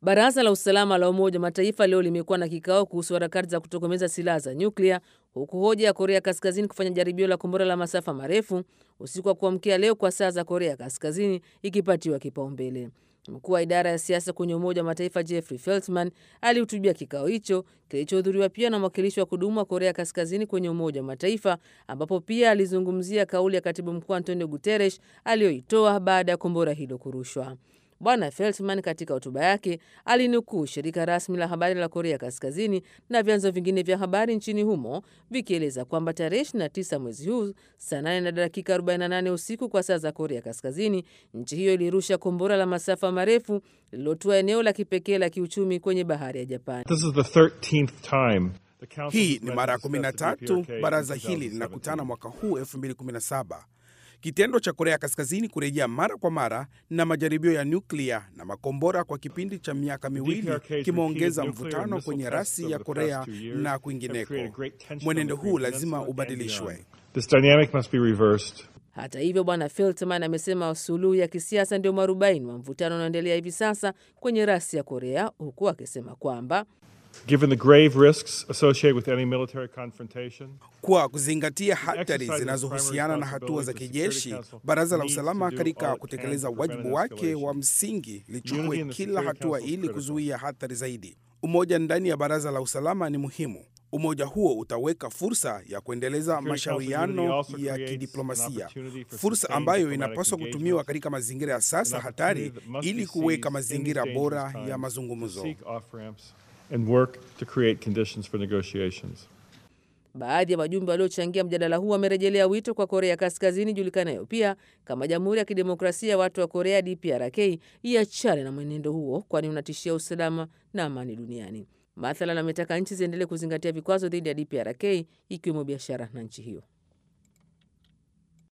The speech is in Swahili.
Baraza la usalama la Umoja wa Mataifa leo limekuwa na kikao kuhusu harakati za kutokomeza silaha za nyuklia, huku hoja ya Korea Kaskazini kufanya jaribio la kombora la masafa marefu usiku wa kuamkia leo kwa saa za Korea Kaskazini ikipatiwa kipaumbele. Mkuu wa idara ya siasa kwenye Umoja wa Mataifa Jeffrey Feltman alihutubia kikao hicho kilichohudhuriwa pia na mwakilishi wa kudumu wa Korea Kaskazini kwenye Umoja wa Mataifa, ambapo pia alizungumzia kauli ya katibu mkuu Antonio Guterres aliyoitoa baada ya kombora hilo kurushwa. Bwana Feltman katika hotuba yake alinukuu shirika rasmi la habari la Korea Kaskazini na vyanzo vingine vya habari nchini humo vikieleza kwamba tarehe 29 mwezi huu saa 8 na dakika 48 usiku kwa saa za Korea Kaskazini, nchi hiyo ilirusha kombora la masafa marefu lililotua eneo la kipekee la kiuchumi kwenye bahari ya Japani. Hii ni mara ya 13 baraza hili linakutana mwaka huu 2017. Kitendo cha Korea Kaskazini kurejea mara kwa mara na majaribio ya nyuklia na makombora kwa kipindi cha miaka miwili kimeongeza mvutano kwenye rasi ya Korea na kwingineko. Mwenendo huu lazima ubadilishwe. Hata hivyo, Bwana Feltman amesema suluhu ya kisiasa ndio mwarobaini wa mvutano unaoendelea hivi sasa kwenye rasi ya Korea, huku akisema kwamba Given the grave risks associated with any military confrontation, kwa kuzingatia hatari zinazohusiana na hatua za kijeshi, Baraza la Usalama katika kutekeleza wajibu wake wa msingi lichukue kila hatua ili kuzuia hatari zaidi. Umoja ndani ya Baraza la Usalama ni muhimu. Umoja huo utaweka fursa ya kuendeleza mashauriano ya kidiplomasia, fursa ambayo inapaswa kutumiwa katika mazingira ya sasa hatari, ili kuweka mazingira bora ya mazungumzo. and work to create conditions for negotiations. Baadhi ya wajumbe waliochangia mjadala huu wamerejelea wito kwa Korea Kaskazini julikanayo pia kama Jamhuri ya Kidemokrasia ya Watu wa Korea DPRK iachane na mwenendo huo, kwani unatishia usalama na amani duniani. Mathalan, ametaka nchi ziendelee kuzingatia vikwazo dhidi ya DPRK ikiwemo biashara na nchi hiyo.